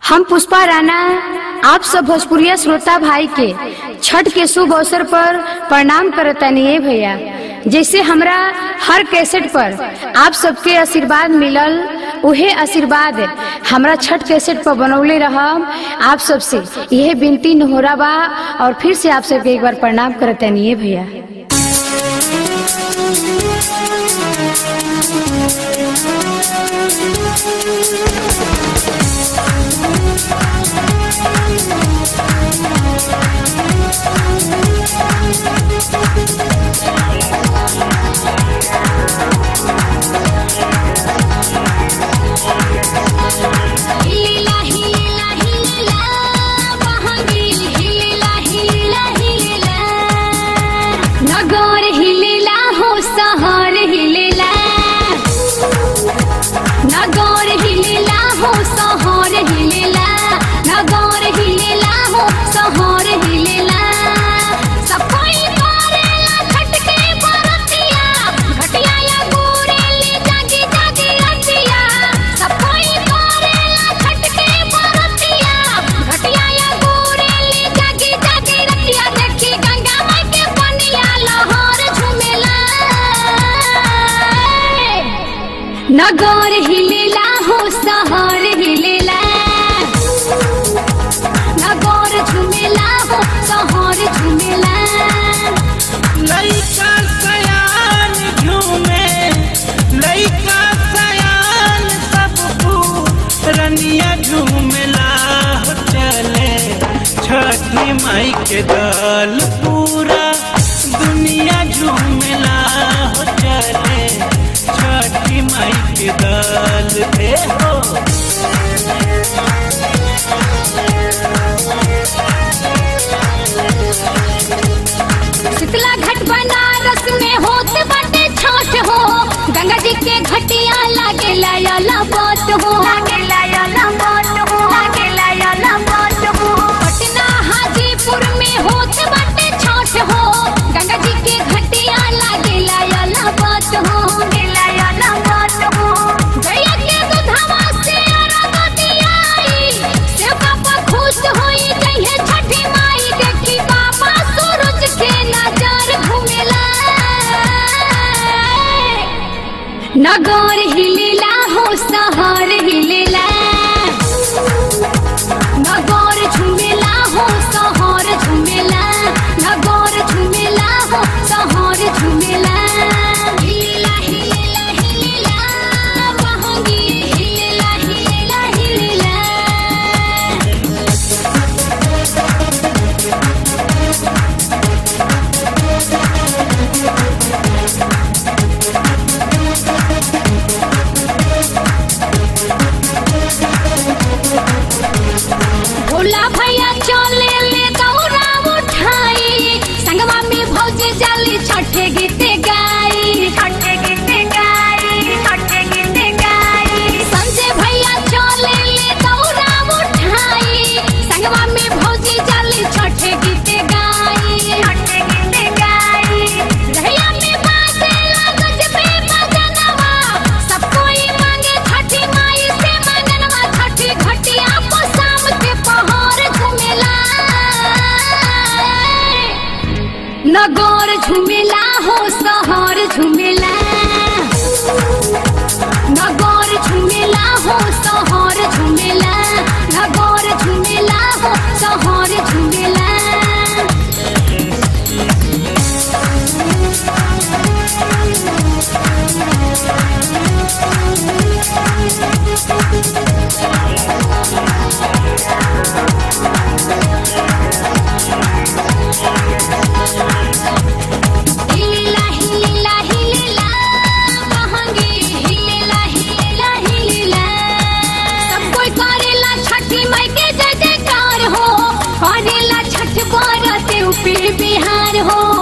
हम पुष्पा राणा आप सब भोजपुरिया श्रोता भाई के छठ के शुभ अवसर पर प्रणाम करतनी है भैया जैसे हमरा हर कैसेट पर आप सबके आशीर्वाद मिलल उहे आशीर्वाद हमरा छठ कैसेट पर बनौले रहम आप सबसे यह विनती नहोरा बा और फिर से आप सबके एक बार प्रणाम करतनी है भैया हिलेला हिलेला हिलेला बहंगी हिलेला हिलेला हिलेला नगर हिलेला हो सहर हिलेला नगर हिलेला हो सहर हिलेला नगर हिलेला हो सहर हिलेला सफाई करेला छटके बरतिया घटिया या गोरेली जागी जागी रतिया सफाई करेला छटके बरतिया घटिया या गोरेली जागी जागी रतिया देखी गंगा माई के पनिया लहर झुमेला नगर हिलेला हो सहर हिलेला नगर झुमेला हो सहर झुमेला लइका सयान झूमे लइका सयान सब रनिया झूमला हो चले छठी माई के दल पूरा दुनिया झूमला हो चले छठी माई के दल पे हो शीतला घाट बनारस में होत बाटे छठ हो गंगा जी के घटिया लागे लायला बात हो लागे लायला बात हो लागे लायला बात हो पटना हाजीपुर में होत बाटे छठ हो गंगा जी के घटिया लागे लायला बात हो लायला बात हो गैया के दूधवा से अरबतिया आई सेव पापा खुश होई जइहे छठी माई देखी बाबा सूरज के नजर घुमेला नगर हिलेला हो सहर हिलेला नगर झुमेला हो सहर झुमेला नगर झुमेला हो सहर झुमेला हिलेला हिलेला हिलेला बहंगी हिलेला हिलेला हिलेला भोला भैया चले ले दौरा उठाई संगवा में भौजी जाली छठे गीते गाई छठे गीते गाई छठे गीते गाई संजय भैया चले ले दौरा उठाई संगवा में भौजी जाली छठे गीते गाई छठे गीते गाई रहिया में बाजे लागज पे बजनवा सब कोई मांगे छठी माई से मंगनवा छठी घटिया को शाम के पहाड़ झुमेला नगर झुमेला हो सहर झुमेला नगर झुमेला हो सहर झुमेला नगर झुमेला हो सहर झुमेला हिलेला हिलेला हिलेला बहंगी हिलेला हिलेला हिलेला सब कोई करेला छठी माई के जय जयकार हो करेला छठ बरते ऊपर बिहार हो